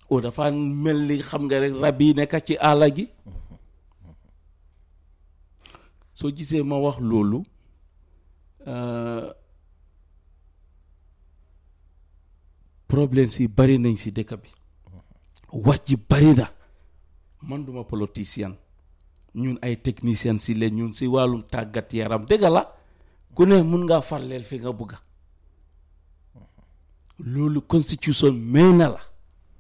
o dafa mel ni xam nga rek rab yi nekk ci àll gi soo gisee ma wax loolu euh, problème si bari nañ si dëkk bi wax ji bari na man duma politicien ñun ay technicien si leen ñun si wàllum tàggat yaram dëgg la ku ne mun ngaa farleel fi nga bugga loolu constitution may na la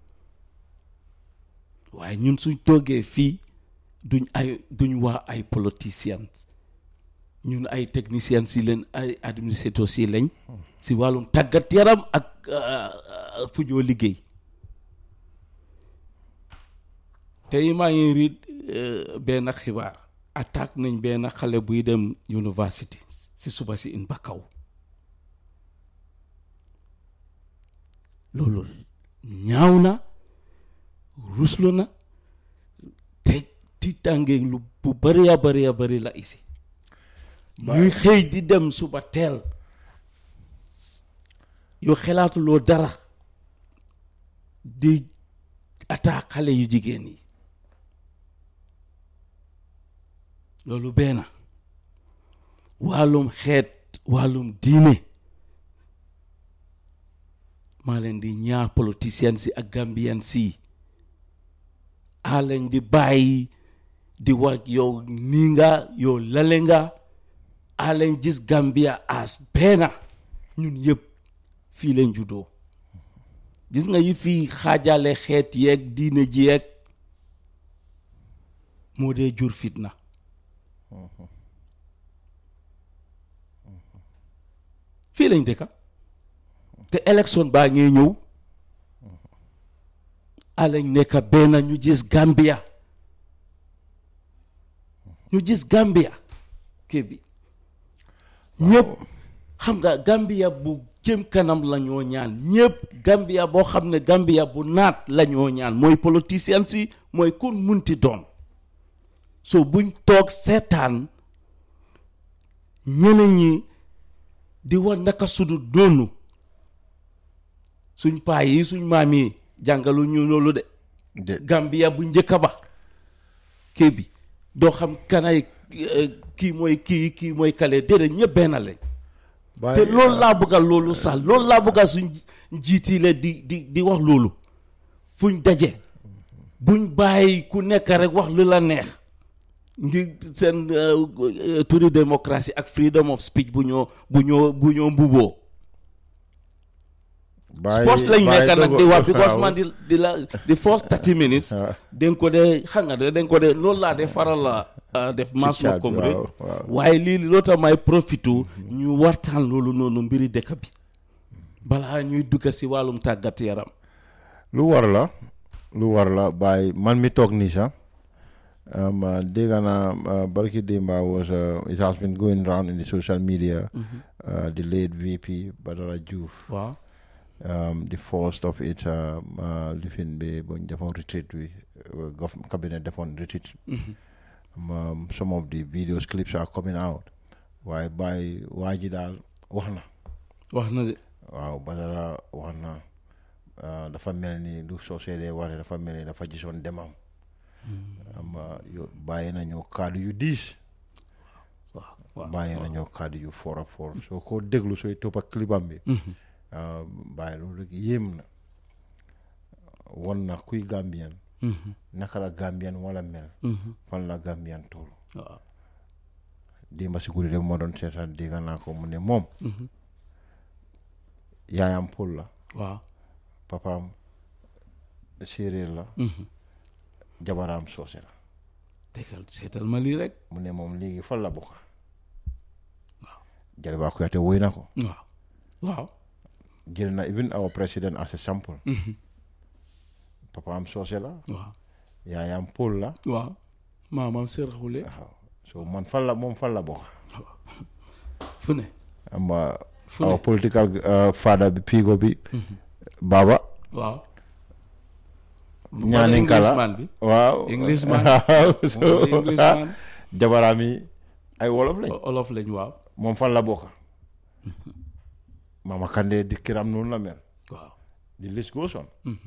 waaye ñun suñ toogee fii duñ ay duñ waa ay politicien ñun ay technicien si leen ay administrateur si lañ si wàllum tàggat yaram ak euh, fu ñoo liggéey tey maa ngi riit benn xibaar attaque nañ benn xale buy dem university si suba si in Bakaw loolu ñaaw na ruslu na te tiitange lu bu bari a bari a bari la isi ñuy xëy di dem suba teel yow xelaatuloo dara di attaque xale yu jigéen yi loolu benn wàllum xeet wàllum diine maa leen di ñaax politicien si ak gambien si a leen di bàyyi di wax yow nii nga yow lale nga a leen gis Gambia as benn ñun yëpp fii leen juddoo gis nga yi fii xaajale xeet yeeg diine ji yeeg moo dee jur fitna fii lañ dëkka te élection baa ngee ñëw alañ nekk benn ñu gis Gambia ñu gis Gambia kii bi ñëpp xam nga Gambia bu jëm kanam la ñoo ñaan ñëpp Gambia boo xam ne Gambia bu naat la ñoo ñaan mooy politicien si mooy kun munti doon so buñ toog seetaan ñeneen ñi di wax naka sudu doonu suñ paa yi suñ maam yi jàngalu ñu loolu de de Gambia bu njëkk ba kii bi doo xam kanay eh, kii mooy kii kii mooy kale déedéet ñëpp benn lañ te loolu laa bëgga loolu sax loolu laa bëgga suñ njiit yi la di di di wax loolu fuñ daje buñ bàyyi ku nekk rek wax lu la neex ngir seen eh, turi démocratie ak freedom of speech bu ñoo bu ñoo bu ñoo mbuboo sports lañ nekk nag di wax because man di di la di first thirty minutes waaw. dañ ko dee xam nga de dañ ko dee loolu laa dee faral la ah, def mass chat no bi, comrade waaw, waaw. waaye lii loo tax may profitu ñu waxtaan loolu noonu mbiri dëkk bi balaa ñuy dugga si wàllum tàggat yaram lu war la lu war la bàyyi man mi toog nii sax um, uh, dégg naa uh, barki Demba was uh, it has been going around in the social media uh, the late VP Badara Diouf waaw um, the first of it um, uh, lifin bi buñ defoon retreat bi uh, gov cabinet defoon retreat um, um, some of the videos clips are coming out waaye bàyyi waa ji daal wax na wax na de waaw Badara wax na uh, dafa mel ni lu soo seedee waree dafa mel ni dafa gisoon demam am yo bàyyi nañoo kaddu yu diis waaw waaw bàyyi nañoo kaddu yu for a for soo ko déglu sooy toppa clipam bi uh, bàyyi loolu rek yéem na won na kuy Gambian naka la Gambian wala mel fan la Gambian toll waaw démba si guddi de moo doon seetaan dégg naa ko mu ne moom yaayam Pël la waaw papaam séeréer la jabaraam soose la déggal seetal ma lii rek mu ne moom léegi fan la bokk Jaliba Kuyateh woy na ko waaw waaw jël na even our president as a sample papaam soose la waaw yaayam Pël la waaw maamam sërxule waaw so man fan la moom fan la bokk fu ne am fu our ne political uh, father bi piigo bi Baba waaw ñaaninka la Englishman bi waaw Englishman. waaw moom so mooy Englishman jabaraam yi ay wolof lañ olof lañ waaw moom fan la bokk Mama Kandeh di kiram noonu la mel waaw the list goes on